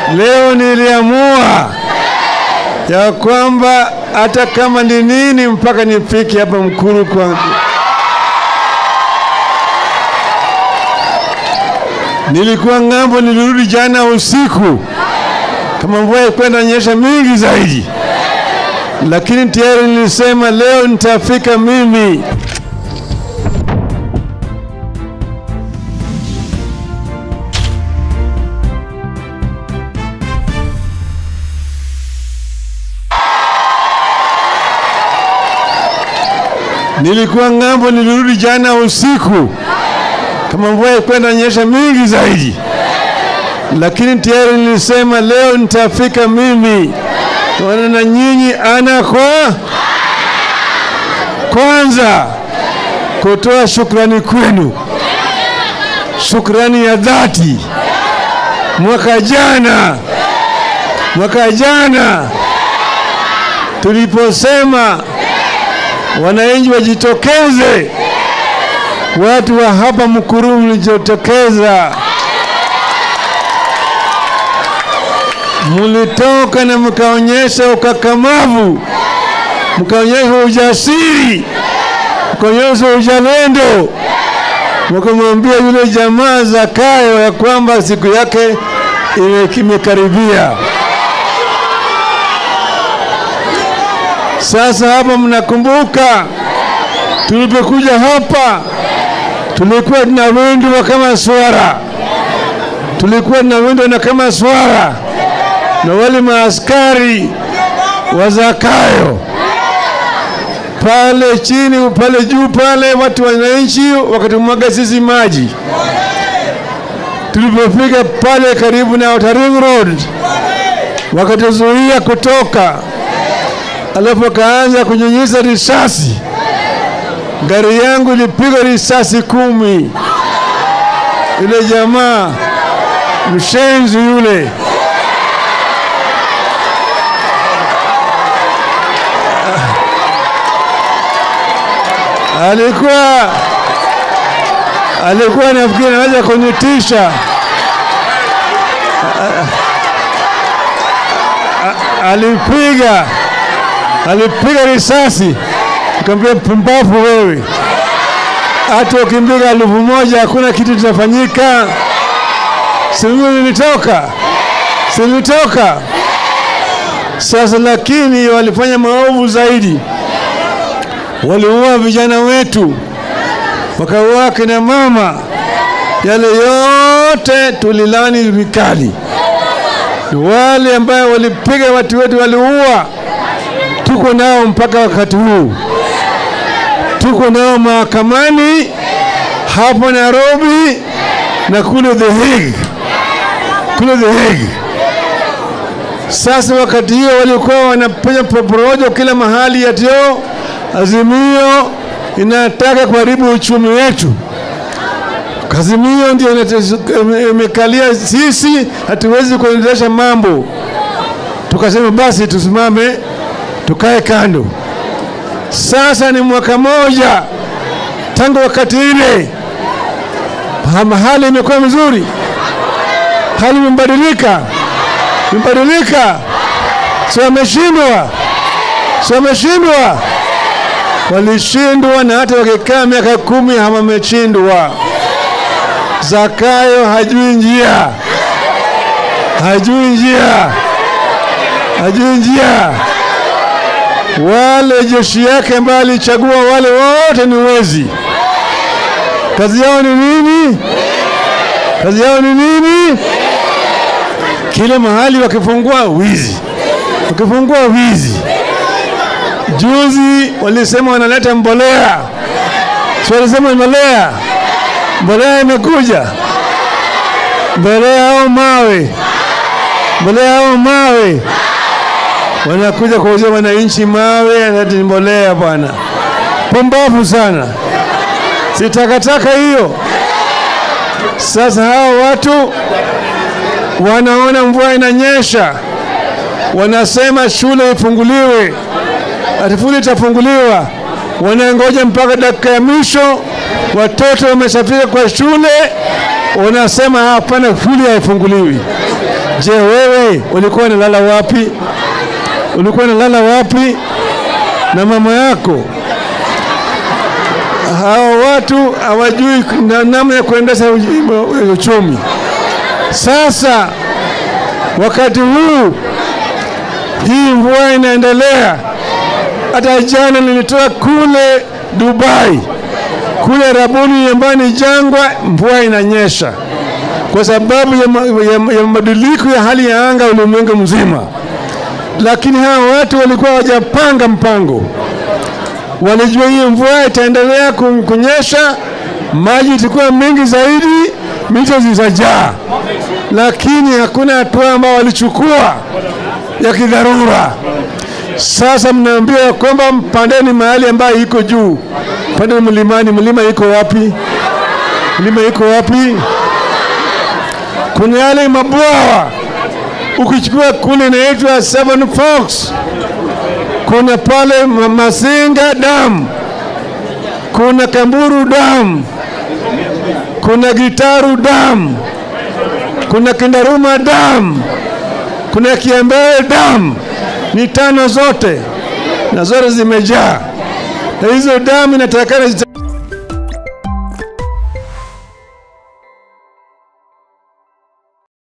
Leo niliamua ya kwamba hata kama ni nini, mpaka nifike hapa Mkuru kwa nilikuwa ng'ambo, nilirudi jana usiku, kama mvua ikwenda nyesha mingi zaidi, lakini tayari nilisema leo nitafika mimi. Nilikuwa ng'ambo, nilirudi jana usiku, kama mvua ikwenda nyesha mingi zaidi, lakini tayari nilisema leo nitafika mimi tuone na nyinyi ana kwa kwanza, kutoa shukrani kwenu, shukrani ya dhati. Mwaka jana, mwaka jana tuliposema wananchi wajitokeze, watu wa hapa Mkuru mlijitokeza, mlitoka na mkaonyesha ukakamavu, mkaonyesha ujasiri, mkaonyesha uzalendo, mkamwambia yule jamaa Zakayo ya kwamba siku yake ime- imekaribia. Sasa hapa mnakumbuka tulipokuja hapa tulikuwa tunawindwa kama swara, tulikuwa tunawindwa na kama swara na wale maaskari wa Zakayo pale chini, pale juu, pale watu wananchi wakatumwaga sisi maji. Tulipofika pale karibu na Outer Ring Road wakatuzuia kutoka alafu akaanza kunyunyiza risasi. Gari yangu ilipigwa risasi kumi. Yule jamaa mshenzi yule alikuwa alikuwa nafikiri anaweza kunitisha. Alipiga alipiga risasi, nikamwambia pumbavu wewe, hata ukimpiga elfu moja hakuna kitu kitafanyika. Si mimi nilitoka, si nilitoka. Sasa lakini walifanya maovu zaidi, waliua vijana wetu, wakaua akina mama. Yale yote tulilani vikali. Wale ambayo walipiga watu wetu, waliua tuko nao mpaka wakati huu, tuko nao mahakamani hapo Nairobi na kule The Hague, kule The Hague. Sasa wakati hiyo walikuwa wanafanya porojo kila mahali, yatio Azimio inataka kuharibu uchumi wetu. Azimio ndio inate- imekalia sisi, hatuwezi kuendelesha mambo. Tukasema basi tusimame tukae kando. Sasa ni mwaka moja tangu wakati ile, Ha- hali imekuwa mzuri, hali imebadilika, imebadilika. Si wameshindwa, si wameshindwa, walishindwa, na hata wakikaa miaka kumi hawameshindwa. Zakayo hajui njia, hajui njia, hajui njia wale jeshi yake ambaye alichagua wale wote ni wezi. Kazi yao ni nini? Kazi yao ni nini? Kila mahali wakifungua wizi, wakifungua wizi. Juzi walisema wanaleta mbolea, si walisema mbolea, mbolea imekuja, mbolea au mawe, mbolea au mawe wanakuja kuuzia wananchi mawe ati ni mbolea bwana. Pumbavu sana, si takataka hiyo. Sasa hao watu wanaona mvua inanyesha, wanasema shule ifunguliwe, ati shule itafunguliwa, wanangoja mpaka dakika ya mwisho, watoto wameshafika kwa shule, wanasema hapana, shule haifunguliwi. Je, wewe ulikuwa unalala wapi? Ulikuwa unalala wapi na mama yako? Hawa watu hawajui na- namna ya kuendesha uj- uchumi. Sasa wakati huu hii mvua inaendelea. Hata jana nilitoka kule Dubai, kule Rabuni ambayo ni jangwa, mvua inanyesha kwa sababu ya, ma, ya, ya mabadiliko ya hali ya anga ulimwengu mzima. Lakini hawa watu walikuwa hawajapanga mpango, walijua hii mvua itaendelea ku- kunyesha, maji itakuwa mengi zaidi, mito zitajaa, lakini hakuna hatua ambao walichukua ya kidharura. Sasa mnaambiwa kwamba mpandeni mahali ambayo iko juu, pandeni mlimani. Mlima iko wapi? Mlima iko wapi? Kuna yale mabwawa, ukichukua kule inaitwa Seven Forks, kuna pale Ma- Masinga Dam, kuna Kamburu Dam, kuna Gitaru Dam, kuna Kindaruma Dam, kuna Kiembee Dam, ni tano zote na zote zimejaa, na hizo damu inatakana zita